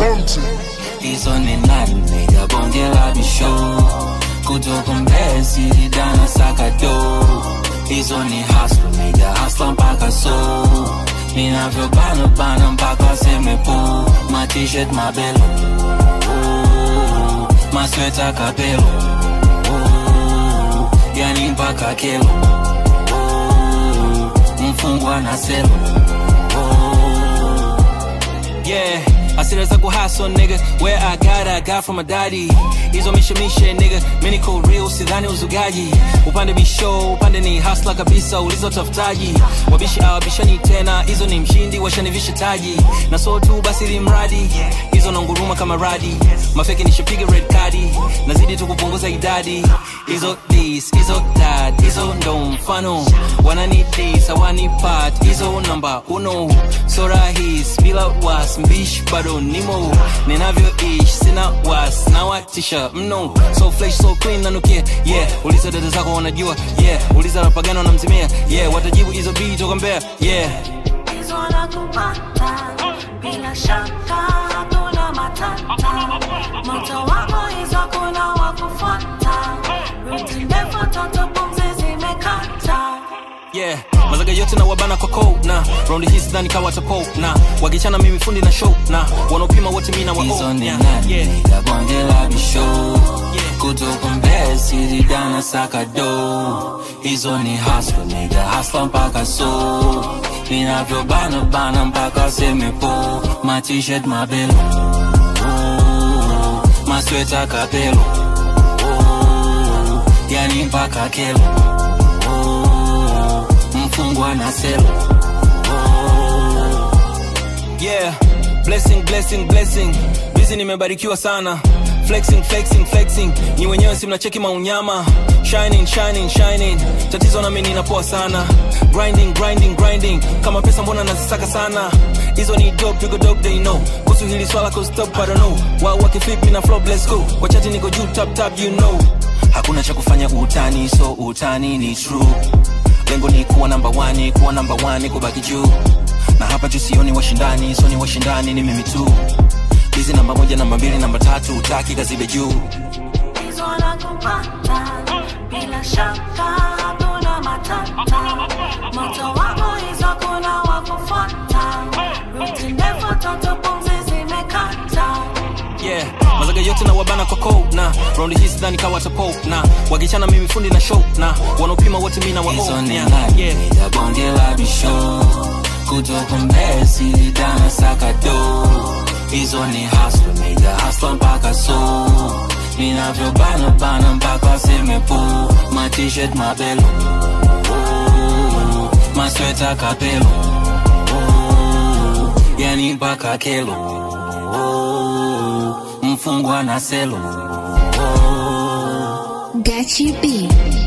mountain. hizo ni nani nigga bonge la bisho kutoka mbezi dana sakado hizo ni hustle nigga hustle mpaka so ninavyobana bana mpaka semepo my t-shirt mabelo oh, masweta kapelo oh, yani mpaka kelo oh, mfungwa na selo oh, Yeah, asira za kuhaso nigga Where I got I got from my daddy Hizo mishemishe nigga Mini ko real sidhani uzugaji Upande bisho upande ni hasla kabisa ulizo tafutaji Wabishi awabishani tena Hizo ni mshindi washanivisha taji Na so tu basi limradi Hizo na nguruma kama radi Mafeki nishapiga red cardi Nazidi tu kupunguza idadi Hizo this, hizo that Hizo ndo mfano Wanani this, hawani part Hizo namba uno So rahis bila was mbish bado nimo ninavyoish sina was nawatisha mno so fresh so clean nanukia yeah uliza dada zako wanajua yeah uliza rapagano wanamzimia yeah watajibu hizo bii toka mbea yeah hizo nakupata bila shaka hakuna matata moto wako hizo kuna wakufuata ruti ndefu toto pumzi zimekata yeah mazaga yote na wabana kwa cold na round hii sidhani kawa tapo na wakichana mimi fundi na show na wanaopima wote mina wa hizo oh, ni yeah, nani yeah. nigga bonge la bisho kutoka mbezi dana sakado hizo ni hustle nigga hustle mpaka so ninavyobana bana mpaka semepo my t-shirt mabelo oh, masweta kapelo oh, yani mpaka kelo oh, mfungwa na selo yeah blessing blessing blessing bizi nimebarikiwa sana flexing flexing flexing ni wenyewe si mnacheki maunyama shining shining shining tatizo nami ninapoa sana grinding grinding grinding kama pesa mbona nazisaka sana hizo ni dope pigo dope they know kuhusu hili swala ko stop I don't know wao wakiflipi na flow let's go kwa chati niko juu tap tap you know hakuna cha kufanya utani so utani ni true lengo ni kuwa namba wani kuwa namba wani kubaki juu na hapa juu sioni washindani soni washindani ni mimi tu hizi namba moja namba mbili namba tatu utaki kazibe juu hizo nakupata bila shaka hakuna matata moto wako hizo kuna wakufuata ruti ndefu toto pumzi zimekata yeah mazaga yote na wabana kwa cold na round hii sidhani kawa tapo na wakichana mimi fundi na show na wanaopima wote mina wa hizo oh, ni yeah, nani yeah. nigga bonge la bisho kutoka mbezi dana sakado hizo ni hustle nigga hustle mpaka so ninavyobana bana mpaka semepo my t-shirt mabelo oh, masweta kapelo oh, yani mpaka kelo oh, mfungwa na selo oh. Gachi B.